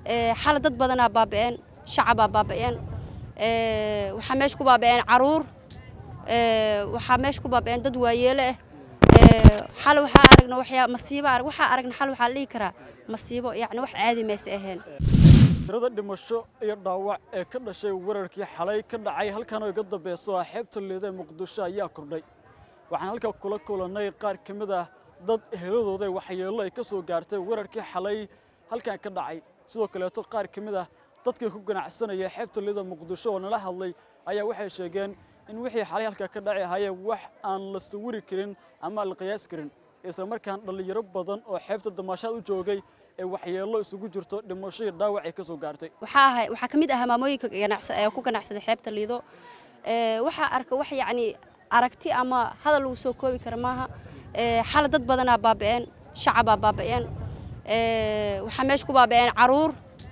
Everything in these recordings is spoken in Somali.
xala dad badanaa baaba'een shacabaa baaba'een waxaa meesha ku baaba'een caruur waxaa meesha ku baaba'een dad waayeele ah xal waxaa aragna waxyaa masiibo arag waxaa aragna xal waxaa la dhihi karaa masiibo yacni wax caadi mayse ahayn tirada dhimasho iyo dhaawac ee ka dhashay weerarkii xalay ka dhacay halkan oo iga dambayso ah xeebta liida ee muqdisho ayaa kordhay waxaan halkaa kula kulannay qaar ka mid ah dad eheladooda waxyeello ay ka soo gaartay weerarkii xalay halkan ka dhacay sidoo kaleeto qaar ka mid ah dadkii ku ganacsanaya xeebta liida muqdisho oo nala hadlay ayaa waxay sheegeen in wixii xalay halkaa ka dhaci ahayee wax aan la sawiri karin ama la qiyaas karin isla markaan dhallinyaro badan oo xeebta damaashaad u joogay ee waxyeello isugu jirto dhimasho iyo dhaawac ay ka soo gaartay waxaa ahay waxaa ka mid ahaa maamooyinka ganacsa ee ku ganacsaday xeebta liido waxaa arka wax yacni aragti ama hadal lagu soo koobi kara maaha xala dad badanaa baaba'een shacabaa baaba'een waxaa meesha ku baaba'een caruur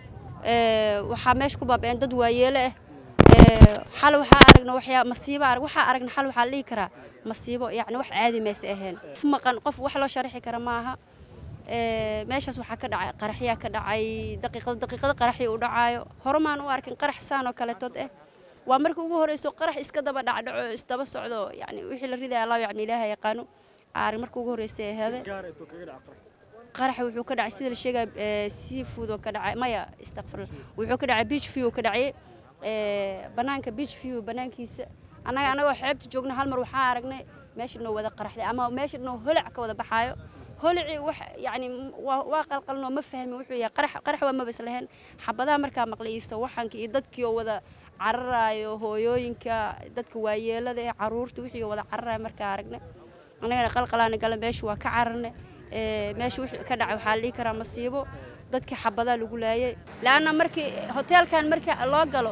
waxaa meesha ku baaba'een dad waayeele ah xal waxaa aragna waxyaa masiibo arag waxaa aragna xal waxaa la dhihi karaa masiibo yacni wax caadi mayse ahayn qof maqan qof wax loo sharaxi kara maaha meeshaas waxaa ka dhacay qaraxyaa ka dhacay daqiiqada daqiiqada qaraxii u dhacaayo horumaan u arkin qarax saan oo kaletood ah waa markii ugu horeyso qarax iska daba dhacdhaco isdaba socdo yani wixii la ridaya allah yani ilaaha yaqaano arag markii ugu horeysay aheede qarax wuxuu ka dhacay sida la sheegaya seafood oo ka dhacay maya istakfirla wuxuu ka dhacay beach view ka dhacay banaanka beach view banaankiisa annaga annagoo xeebta joogna hal mar waxaa aragnay meesha noo wada qaraxday ama meesha noo holac ka wada baxaayo holicii wax yani waa qalqalnoo ma fahmin wuxuu yahay qarax qarax waa mabas lahayn xabadaha markaa maqlaysa waxaanka iyo dadkii oo wada cararaayo hooyooyinka dadka waayeelada ee caruurta wixii oo wada cararaayo markaa aragnay annagana qalqalaana gala meesha waa ka cararnay meesha wixii ka dhacay waxaa la dhihi karaa masiibo dadkii xabadaa lagu laayay laanna markii hoteelkan markii loo galo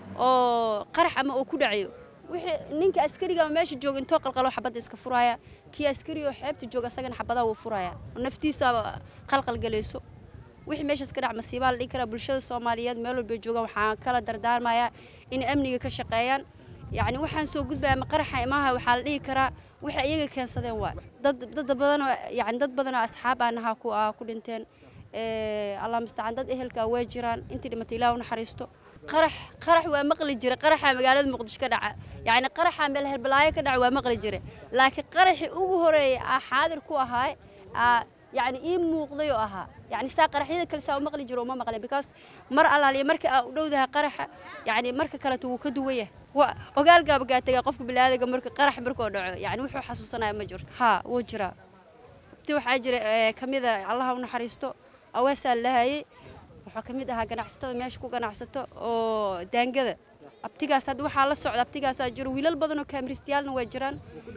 oo qarax ama uu ku dhacayo wixii ninka askariga meesha jooga intoo qalqalo xabadda iska furaya kii askari oo xeebta jooga asagana xabadaa wuu furaya naftiisaaba qalqal galayso wixii meeshaas ka dhac masiibaa la dhihi karaa bulshada soomaaliyeed meel walbay joogaan waxaan kala dardaarmayaa in amniga ka shaqeeyaan yacni waxaan soo gudbaya ma qaraxa imaaha waxaa la dhihi karaa waxay iyaga keensadeen waa dad dad badanoo yani dad badanoo asxaab aan ahaa ku ah ku dhinteen allah mustacaan dad ehelkaa way jiraan intii dhimatay ilaah u naxariisto qarax qarax waa maqli jira qaraxa magaalada muqdisho ka dhaca yacni qaraxa meel herbalaayo ka dhaca waa maqli jira laakiin qaraxii ugu horeeyay aa xaadir ku ahaay aa yacni ii muuqday oo ahaa yacni saa qaraxyada kale saa u maqli jiro uma maqlin because mar allaaliya marka aa u dhowdahay qaraxa yacni marka kaleto wuu ka duwan yahay waa ogaalgaaba gaatagaa qofka biniaadamka marka qarax markuu dhaco yacni wuxuu xasuusanaya ma jirto haa wuu jiraa ti waxaa jira ka mida allaha u naxariisto awaasaa lahayay waxaa ka mid ahaa ganacsatada meesha ku ganacsato oo daangada abtigaas hadda waxaa la socda abtigaasaa jiro wiilal badan oo kaamiristayaalna waa jiraan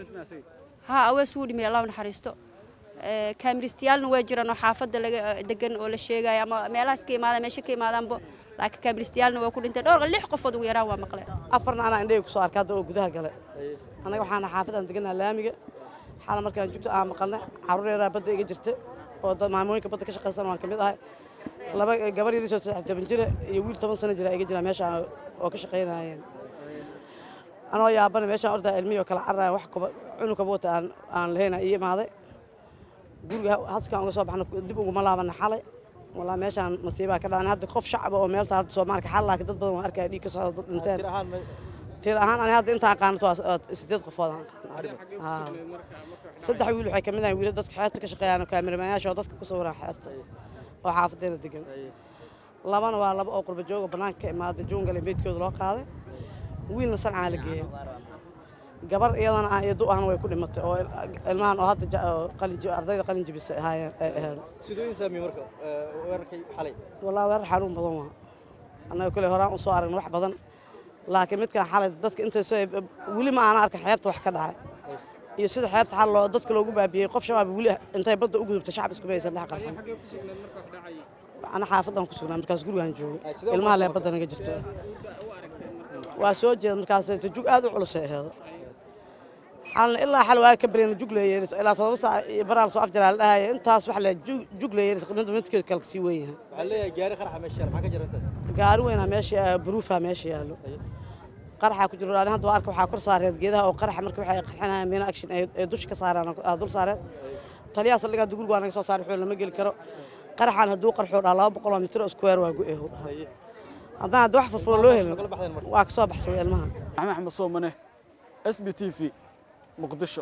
haa awees wuu dhimay allah u naxariisto kaamiristayaalna waa jiraan oo xaafadda laga degan oo la sheegayo ama meelahaas ka imaadaan meesha ka imaadaanba laakiin kaamiristayaalna waa ku dhintay dhowr lix qofood ugu yaraan waa maqleen afarna anaa indhahey kusoo arkay hadda oo gudaha gale annaga waxaana xaafadaan deganaa laamiga xaala markaan jugto aan maqalnay carruur yaraa badda iga jirta oo dad maamooyinka badda ka shaqaysan waan ka mid ahay laba gabar yarisoo saddex toban jira iyo wiil toban sano jira iga jira meeshaan oo ka shaqaynayeen anoo yaabana meeshaan ordaa ilmihii oo kala cararaya wax kuba cunugkaba wata aan aan lahayna ii imaaday guriga haskaan uga soo baxna dib uguma laabana xalay walaa meeshaan masiibaa ka dhacay hadda qof shacaba oo meelta hadda Soomaaliya xal laakiin dad badan waan arkaya dhiig ka socda dad dhinteen tir ahaan ani hadda inta aqaanto waa sideed qofood aan saddex wiil waxay kamid ahayn wiilal dadka xeebta ka shaqeeyaan kaamiramayaasha oo dadka ku sawiran xeebta oo xaafadeena degan labana waa laba oo qurba jooga bannaanka ka imaaday juungale meydkooda loo qaaday wiilna sancaa la geeyey gabar iyadana ah iyo du ahna way ku dhimatay oo ilmahan oo hadda ardayda qalin jibisa ahaayeen ay ahayd sidooyin saamiye marka weerarkay xalay wallaahi weerar xanuun badan waa annaga kule horaan u soo aragna wax badan laakiin midkan xalay dadka intaysa weli ma aana arka xeebta wax ka dhacay iyo sida xeebta xal loo dadka loogu baabiyey qof shabaab weli intay badda u gudubtay shacab isku maysan dhex qarxin ana xaafadan ku sugnaa markaas gurigaan joogay ilmaha lee badda naga jirto waa soo jeeda markaas jug aad u culusay aheedo xalna ilaa xal waa ka bareen jug leeyeeris ilaa todoba saac iyo baraal soo afjaraa la dhahaya intaas wax le jug leeyeeris midba midkeed kale kasii weyn yahay waxaa leeyahay gaari qaraxa meesha yaala maxaa ka jira intaas gaari weynaa meesha baruufaa meesha yaallo qaraxa ku jiro ani hadda waa arka waxaa kor saareed geedaha oo qaraxa marka waxay qarxinayaan mina action ee dusha ka saaraan dul saareen taliyaha saldhigaa dugurgu waa naga soo saaray wuxuu lama geli karo qaraxaan hadduu qarxuu dhaha laba boqol oo mitir oo square waa go-eh uu dhaha haye haddaan hadda wax furfuro loo helin kala baxdeen marka waa ka soo baxsaday ilmaha maxamed axmed soomane s b t v muqdisho